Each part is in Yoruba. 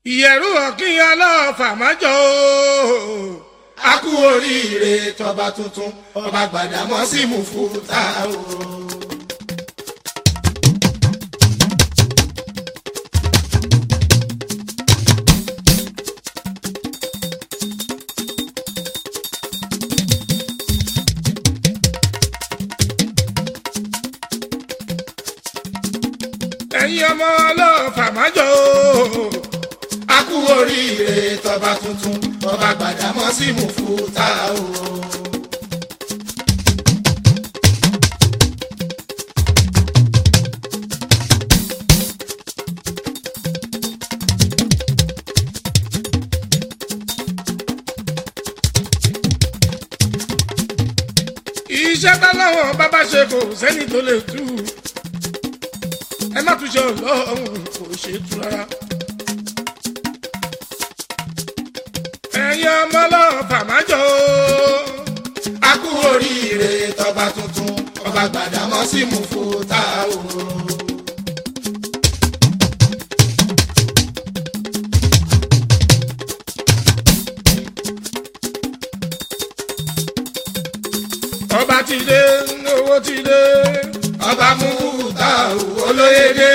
ìyẹ̀rú ọ̀kín ọlọ́ọ̀fà májọ o. a kú oríire tọba tuntun ọba Gbàdámọ́sí Mùfútà o. ẹ̀yin ọmọ ọlọ́ọ̀fà májọ o. a kú oríire tọba tuntun ọba Gbàdámọ́sí Mùfútà o. iṣẹ́ táwọn bàbá ṣe kò sẹ́ni tó lè tú ẹ má tún ṣe ọlọ́run kò ṣe tú rárá. ẹ̀yin ọmọ ọlọ́ọ̀fà májọ o. a kú oríire tọba tuntun ọba Gbàdámọ́sí Mùfútà o. ọba ti dé owó ti dé ọba Mùfútà o olóyèdè.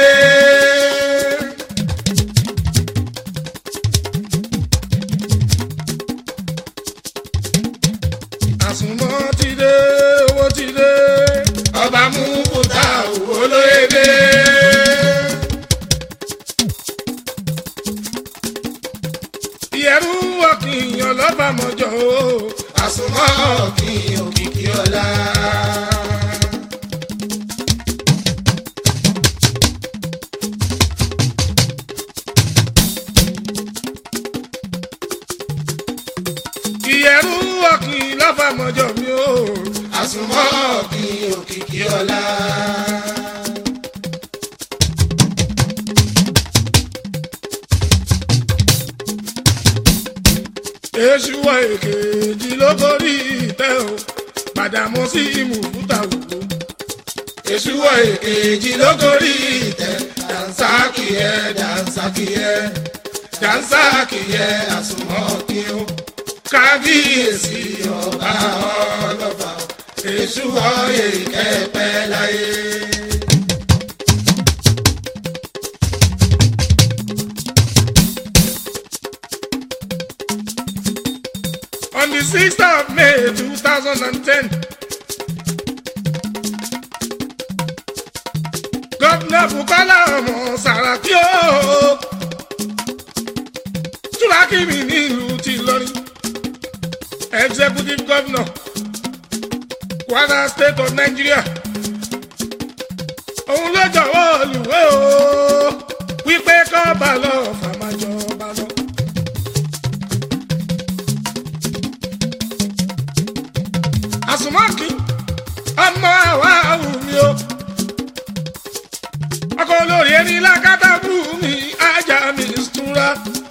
àsùnmọ́ ti dé owó ti dé ọba Mùfútà o olóyèdè. ìyẹ̀rú ọ̀kìn ọlọ́fà mọ́jọ o. àsùnmọ́ kí òkìkí ọlá. ìyẹ̀rú ọ̀kìn lọ́fà mọ́jọ mi o. àsùnmọ́ kí òkìkí ọlá. èṣù wọ èkejì lógórí ìtẹ́ o Gbàdámọ́sí Mùfútà wò ó. èṣù wọ èkejì lógórí ìtẹ́ dànsákì ẹ dànsákì ẹ dànsákì ẹ àsùnmọ́ kí ó kábíyèsí ọba ọlọ́ba èṣù wọ èkẹ́pẹ́ láyé. On the 6th of May 2010, Governor Bukola ọmọ Saraki o. Túrákì mi nílùú ti lọrin. Executive Governor Kwara State of Nigeria. Òun ló jọ̀wọ́ olùwé o. Wípé kọ́ bá lọ fàmájọba lọ. àsùnmọ́kì ọmọ àwa wùmí o ọkọ olórí ẹni lákàtà bú mi ajá mi súnra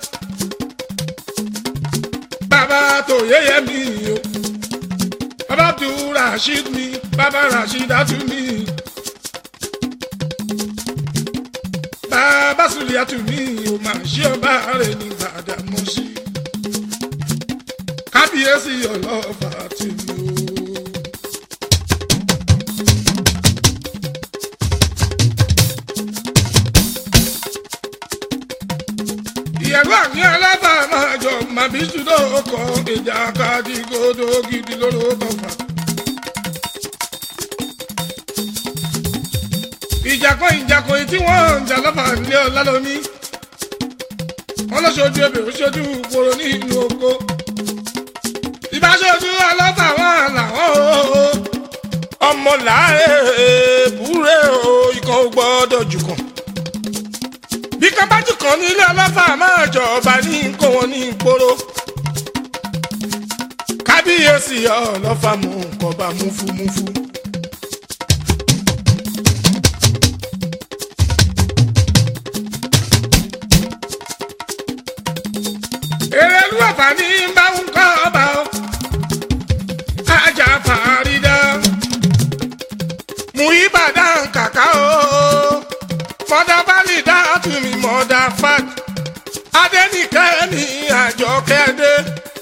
bàbá tó yẹyẹ mi o bàbá tó rasheed mi bàbá rasheed atu mi bàbá sùlìyàtù mi o máa ṣe ọba rẹ ní Gbàdámọ́sí kábíyèsí ọlọ́fà tì mí o. ìyàwó àmì alábà máa jọ màbí ṣùdọ̀ ọkọ̀ ìjà káàdì gòdò gidi lóró tọ̀fà. ìjàkọ̀ ìjàkọ̀ tí wọ́n ń jà lọ́fà nílé ọ̀la lómi. wọ́n lọ ṣojú ebè ó ṣojú koro ní ìlú oko. ìbáṣojú ọlọ́fà wọn làwọn o. ọmọ làárẹ̀ búrẹ́ o ikọ̀ gbọ́dọ̀ jù kàn bí kábàjù kan nílé ọlọ́fà máa jọba ní kó wọn ní ìporo. kábíyèsí ọlọ́fà mú nǹkan bá múfúmúfú. èrèlú ọ̀fà ní bá ń kọ́ ọba o. ajá fàárídà mú ìbàdàn kàkà o. mọ̀dà bá lè dá àtúnmí mọ̀dà fat. adẹ́nìkẹ́ ní àjọkẹ́dé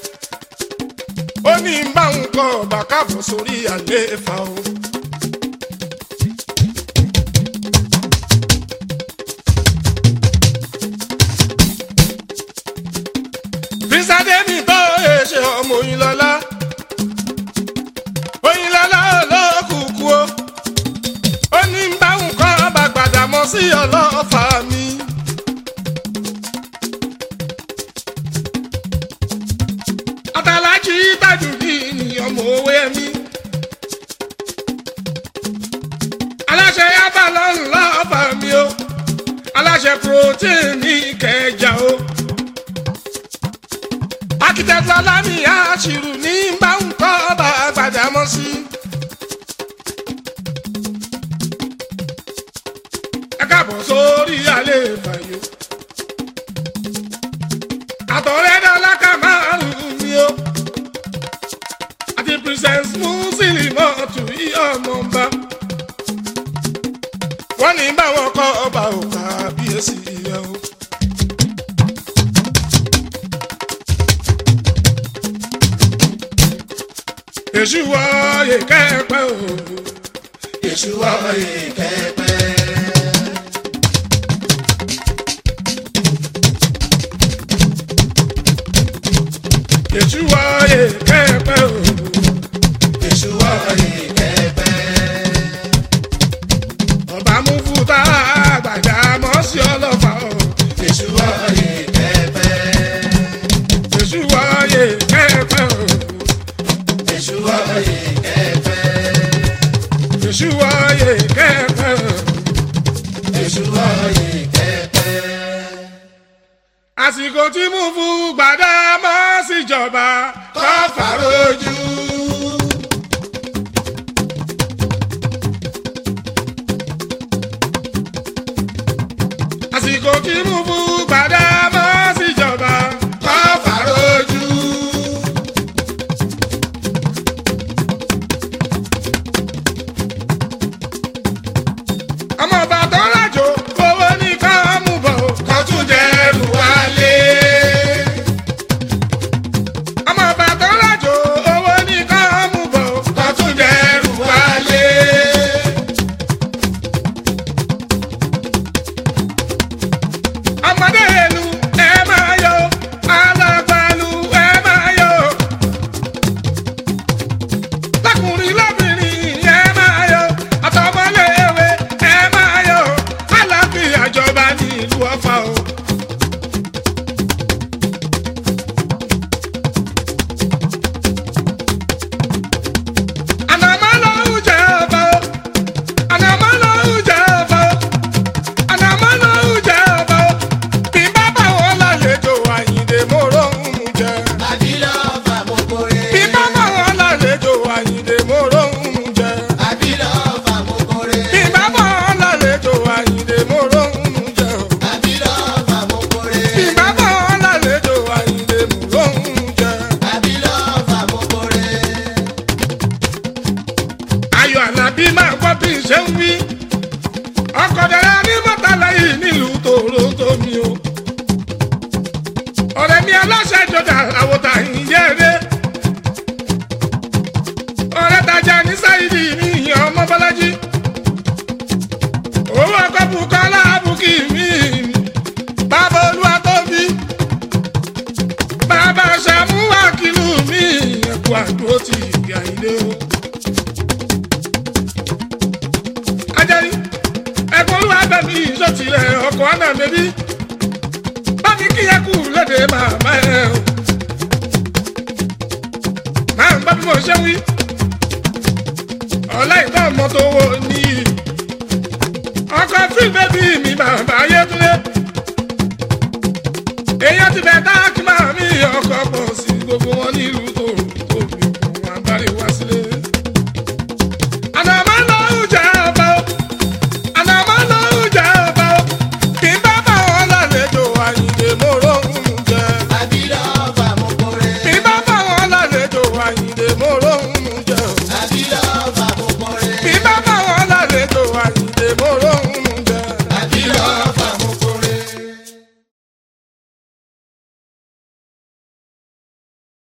ó ní bá ń kọ́ ọba káàbọ̀ sórí àlééfà o. bísádẹ́nì tó ṣe ọmọ Oyinlọ́lá Oyinlọ́lá olókùkù o ó ní bá ń kọ́ ọba gbàdámọ́ sí ọlọ́fà mi. àtàlájì tàjùdí ni ọmọ owó ẹmí. aláṣẹ yábàlọ́ ńlá ọba mi o aláṣẹ protein ní Ìkẹjà o. akitẹ́tù alámì àṣìrù ní báńkọ́ ọba Gbàdámọ́sí. ẹ káàbọ̀ sórí alẹ́ ìfàyò. àtọ̀rẹ́dá ọlákà márùn-ún mi o. àti princess Musilimat tù í ọmọ ọba. wọ́n ní báwọn kọ́ ọba òkà bíyèsí yẹ o. èṣù wọ ìkẹ́pẹ́ o. èṣù wọ̀nyí kẹ́pẹ́. èṣù wọ ìkẹ́pẹ́ o. èṣù wọ̀nyí kẹ́pẹ́. ọba mú fúta Gbàdámọ́sí ọlọ́fà o. èṣù wọ̀nyí kẹ́pẹ́. èṣù wọ ìkẹ́pẹ́ o. èṣù wọ̀nyí kẹ́pẹ́. èṣù wọ ìkẹ́pẹ́ o. èṣù wọ̀nyí kẹ́pẹ́. àsìkò tí mú fún Gbàdámọ́sí jọba kọ́ fàrójú. àsìkò tí mú fún Gbàdámọ́sí jọba kọ́ fàrójú. ọmọ ọba tó rájò owó ní ká mú bọ̀ o. kọ́ tún dẹrù wálé. ọmọ ọba tó rájò owó ní ká mú bọ̀ o. kọ́ tún dẹrù wálé. ọmọdé ìlú ẹ máa yọ alágbàlú ẹ máa yọ lákùnrin lóbìnrin ẹ máa yọ àtọmọléèwé ẹ máa yọ àlàáfíà jọba ní ìlú Ọ̀fà o. ànàmọ́ ló ń jẹ ọba o ànàmọ́ ló ń jẹ ọba o ànàmọ́ ló ń jẹ ọba o bí bá bá wọn lálejò Àyìndé mòró ń mú jẹ. àbílọ̀ fàmókòrè. bí bá bá wọn lálejò Àyìndé mòró ń mú jẹ. àbílọ̀ fàmókòrè. bí bá bá wọn lálejò Àyìndé mòró ń mú jẹ. àbílọ̀ fàmókòrè. bí bá bá wọn lálejò Àyìndé mòró ń mú jẹ. àbílọ̀ fàmókòrè. ayọ̀ àlàbí máa gbọ́ bí n ṣe ń wí. ọkọ̀ dẹ̀rẹ́ ní mọ́tàlá yìí nílùú Toronto mi o. ọ̀rẹ́ mi aláṣẹ jọjà àwòtà ìyẹ́rẹ́. ọ̀rẹ́ tajà ní sáyidì ní ìyẹn ọmọ bọ́lájí. owó ọkọ̀ Bùkọ́lá Bùkì mi. bàbá olúwa tó bí. bàbá Ṣàmúwà kìlú mi. ẹ̀kú àdúró ti ìgbà ilé o. ajari ẹ̀gbọ́n olúwa bẹ̀mí ìṣòtìlẹ̀ ọkọ̀ àná bẹ̀bí bámi kíyẹ kú lédè màmá ẹ̀ o máa ń gbọ́ bí mo ṣe wí ọ̀la ìtọ́ ọmọ tó wọ ní ọkọ̀ fíìmù bẹ́bí mi bàbá ayétúndé èèyàn ti bẹ̀ tá kí máa mi ọkọ̀ pọ̀ sí gbogbo wọn nílùú